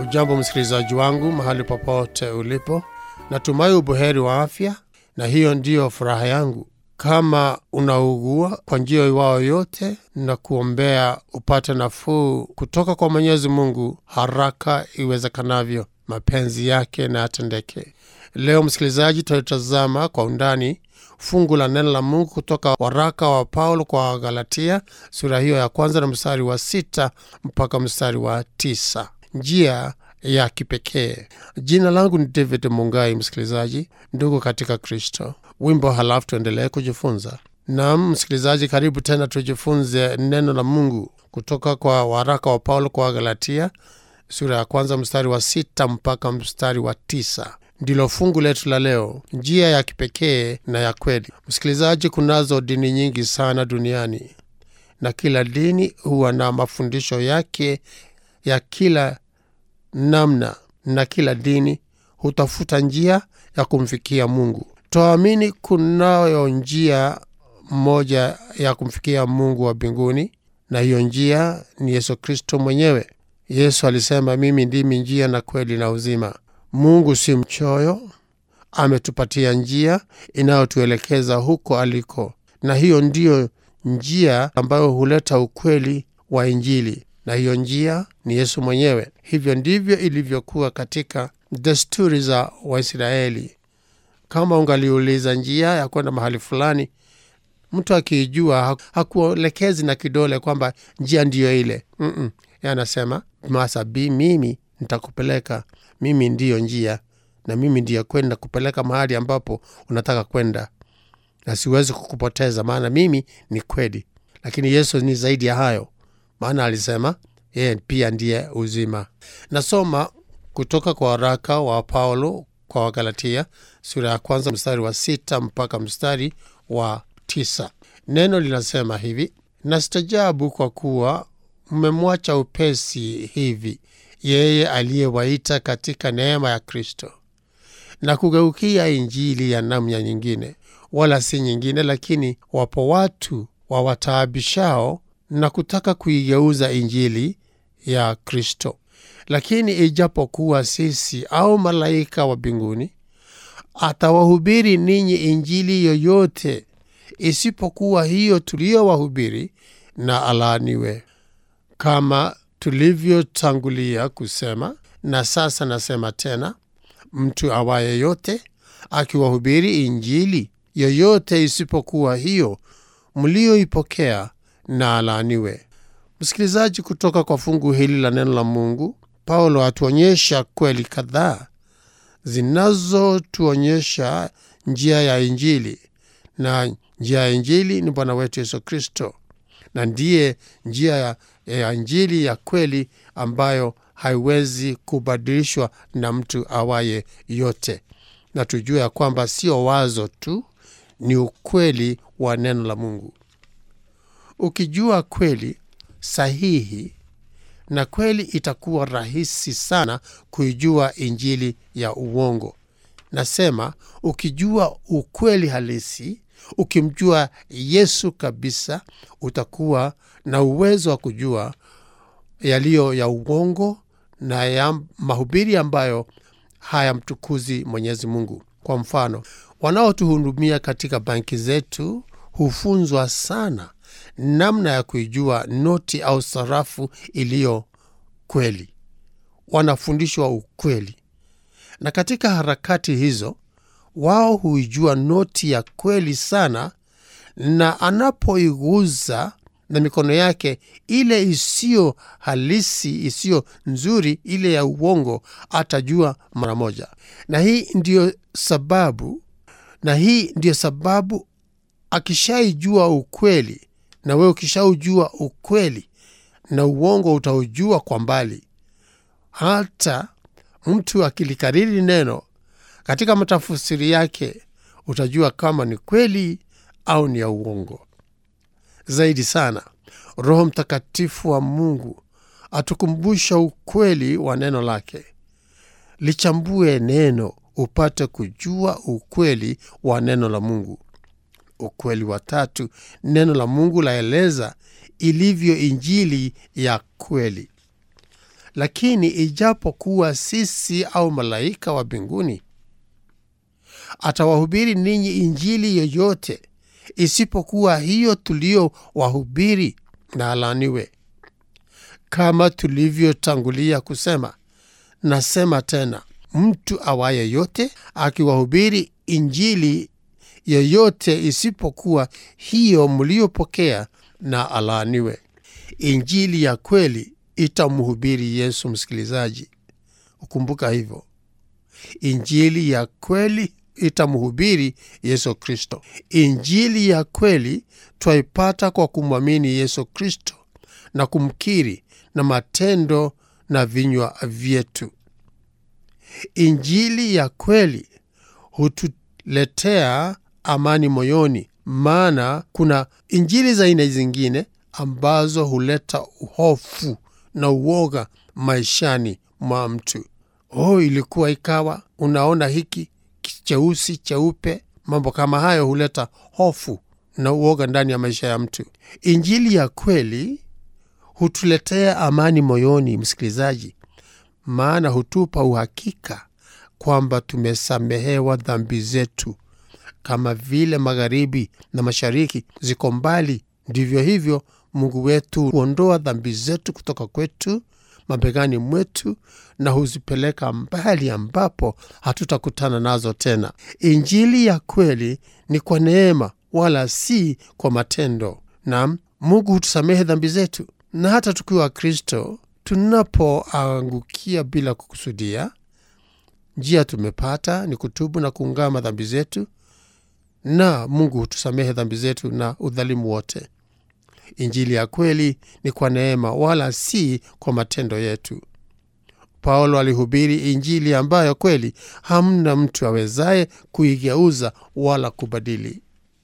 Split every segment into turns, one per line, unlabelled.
Ujambo msikilizaji wangu mahali popote ulipo, natumai ubuheri wa afya, na hiyo ndiyo furaha yangu. Kama unaugua kwa njia iwao yote, na kuombea upate nafuu kutoka kwa Mwenyezi Mungu haraka iwezekanavyo, mapenzi yake na yatendeke. Leo msikilizaji, tutalitazama kwa undani fungu la neno la Mungu kutoka waraka wa Paulo kwa Wagalatia sura hiyo ya kwanza na mstari wa sita mpaka mstari wa tisa. Njia ya kipekee. Jina langu ni David Mungai. Msikilizaji ndugu katika Kristo, wimbo halafu tuendelee kujifunza. Naam msikilizaji, karibu tena tujifunze neno la Mungu kutoka kwa waraka wa Paulo kwa Wagalatia sura ya kwanza mstari wa sita mpaka mstari wa tisa ndilo fungu letu la leo, njia ya kipekee na ya kweli. Msikilizaji, kunazo dini nyingi sana duniani na kila dini huwa na mafundisho yake ya kila namna, na kila dini hutafuta njia ya kumfikia Mungu. Twaamini kunayo njia moja ya kumfikia Mungu wa mbinguni, na hiyo njia ni Yesu Kristo mwenyewe. Yesu alisema, mimi ndimi njia na kweli na uzima. Mungu si mchoyo, ametupatia njia inayotuelekeza huko aliko, na hiyo ndiyo njia ambayo huleta ukweli wa Injili, na hiyo njia ni Yesu mwenyewe. Hivyo ndivyo ilivyokuwa katika desturi za Waisraeli. Kama ungaliuliza njia ya kwenda mahali fulani, mtu akiijua hakuelekezi na kidole kwamba njia ndiyo ile. Mm-mm. Anasema masabi, mimi nitakupeleka mimi ndiyo njia na mimi ndiyo kwenda kupeleka mahali ambapo unataka kwenda, na siwezi kukupoteza, maana mimi ni kweli. Lakini Yesu ni zaidi ya hayo, maana alisema yeye pia ndiye uzima. Nasoma kutoka kwa waraka wa Paulo kwa Wagalatia sura ya kwanza mstari wa sita mpaka mstari wa tisa. Neno linasema hivi: nastajabu kwa kuwa mmemwacha upesi hivi yeye aliyewaita katika neema ya Kristo na kugeukia injili ya namna nyingine, wala si nyingine, lakini wapo watu wawataabishao na kutaka kuigeuza injili ya Kristo. Lakini ijapokuwa sisi au malaika wa mbinguni atawahubiri ninyi injili yoyote isipokuwa hiyo tuliyowahubiri, na alaaniwe. Kama tulivyotangulia kusema na sasa nasema tena, mtu awaye yote akiwahubiri injili yoyote isipokuwa hiyo mlioipokea na alaaniwe. Msikilizaji, kutoka kwa fungu hili la neno la Mungu, Paulo atuonyesha kweli kadhaa zinazotuonyesha njia ya injili, na njia ya injili ni Bwana wetu Yesu Kristo, na ndiye njia ya ya injili ya kweli ambayo haiwezi kubadilishwa na mtu awaye yote, na tujue ya kwamba sio wazo tu, ni ukweli wa neno la Mungu. Ukijua kweli sahihi na kweli, itakuwa rahisi sana kuijua injili ya uongo. Nasema ukijua ukweli halisi ukimjua Yesu kabisa, utakuwa na uwezo wa kujua yaliyo ya uongo na ya mahubiri ambayo hayamtukuzi Mwenyezi Mungu. Kwa mfano, wanaotuhudumia katika banki zetu hufunzwa sana namna ya kuijua noti au sarafu iliyo kweli. Wanafundishwa ukweli, na katika harakati hizo wao huijua noti ya kweli sana, na anapoiguza na mikono yake ile isiyo halisi, isiyo nzuri, ile ya uongo, atajua mara moja. Na hii ndiyo sababu, na hii ndiyo sababu akishaijua ukweli, na wewe ukishaujua ukweli, na uongo utaujua kwa mbali. Hata mtu akilikariri neno katika matafsiri yake utajua kama ni kweli au ni ya uongo. Zaidi sana, Roho Mtakatifu wa Mungu atukumbusha ukweli wa neno lake. Lichambue neno upate kujua ukweli wa neno la Mungu. Ukweli wa tatu, neno la Mungu laeleza ilivyo injili ya kweli. lakini ijapokuwa sisi au malaika wa mbinguni atawahubiri ninyi injili yoyote isipokuwa hiyo tuliyowahubiri, na alaaniwe. Kama tulivyotangulia kusema, nasema tena, mtu awaye yote akiwahubiri injili yoyote isipokuwa hiyo mliyopokea, na alaaniwe. Injili ya kweli itamhubiri Yesu. Msikilizaji, ukumbuka hivyo, injili ya kweli itamhubiri Yesu Kristo. Injili ya kweli twaipata kwa kumwamini Yesu Kristo na kumkiri na matendo na vinywa vyetu. Injili ya kweli hutuletea amani moyoni, maana kuna injili za aina zingine ambazo huleta hofu na uoga maishani mwa mtu. Oh, ilikuwa ikawa, unaona hiki cheusi cheupe. Mambo kama hayo huleta hofu na uoga ndani ya maisha ya mtu. Injili ya kweli hutuletea amani moyoni, msikilizaji, maana hutupa uhakika kwamba tumesamehewa dhambi zetu. Kama vile magharibi na mashariki ziko mbali, ndivyo hivyo Mungu wetu huondoa dhambi zetu kutoka kwetu mabegani mwetu na huzipeleka mbali ambapo hatutakutana nazo tena. Injili ya kweli ni kwa neema, wala si kwa matendo. Naam, Mungu hutusamehe dhambi zetu, na hata tukiwa Kristo, tunapoangukia bila kukusudia, njia tumepata ni kutubu na kuungama dhambi zetu, na Mungu hutusamehe dhambi zetu na udhalimu wote. Injili ya kweli ni kwa neema wala si kwa matendo yetu. Paulo alihubiri injili ambayo kweli hamna mtu awezaye kuigeuza wala kubadili.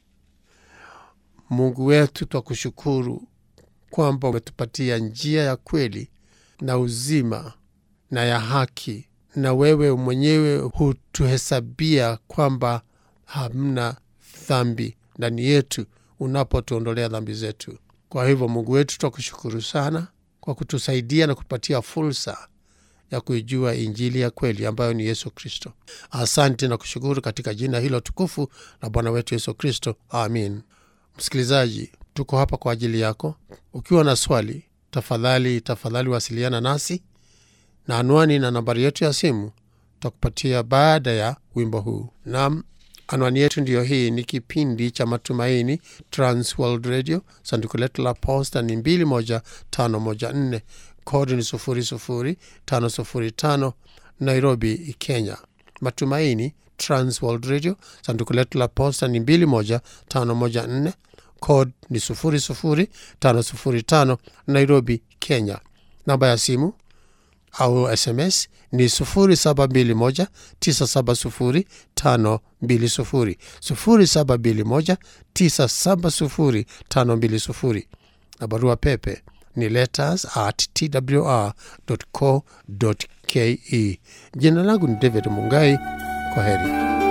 Mungu wetu, twakushukuru kwamba umetupatia njia ya kweli na uzima na ya haki, na wewe mwenyewe hutuhesabia kwamba hamna dhambi ndani yetu unapotuondolea dhambi zetu. Kwa hivyo Mungu wetu, twakushukuru sana kwa kutusaidia na kutupatia fursa ya kuijua injili ya kweli ambayo ni Yesu Kristo. Asante na kushukuru katika jina hilo tukufu la Bwana wetu Yesu Kristo, amin. Msikilizaji, tuko hapa kwa ajili yako. Ukiwa na swali, tafadhali tafadhali wasiliana nasi, na anwani na nambari yetu ya simu tutakupatia baada ya wimbo huu. Naam, anwani yetu ndiyo hii. Ni kipindi cha Matumaini, Transworld Radio. Sanduku letu la posta ni 21514 kodi ni 00505 Nairobi, Kenya. Matumaini, Transworld Radio. Sanduku letu la posta ni 21514 kod ni 00505 Nairobi, Kenya. Namba ya simu au SMS ni 0721970520 0721970520 na barua pepe ni letters at twr.co.ke. Jina langu ni David Mungai. Kwa heri.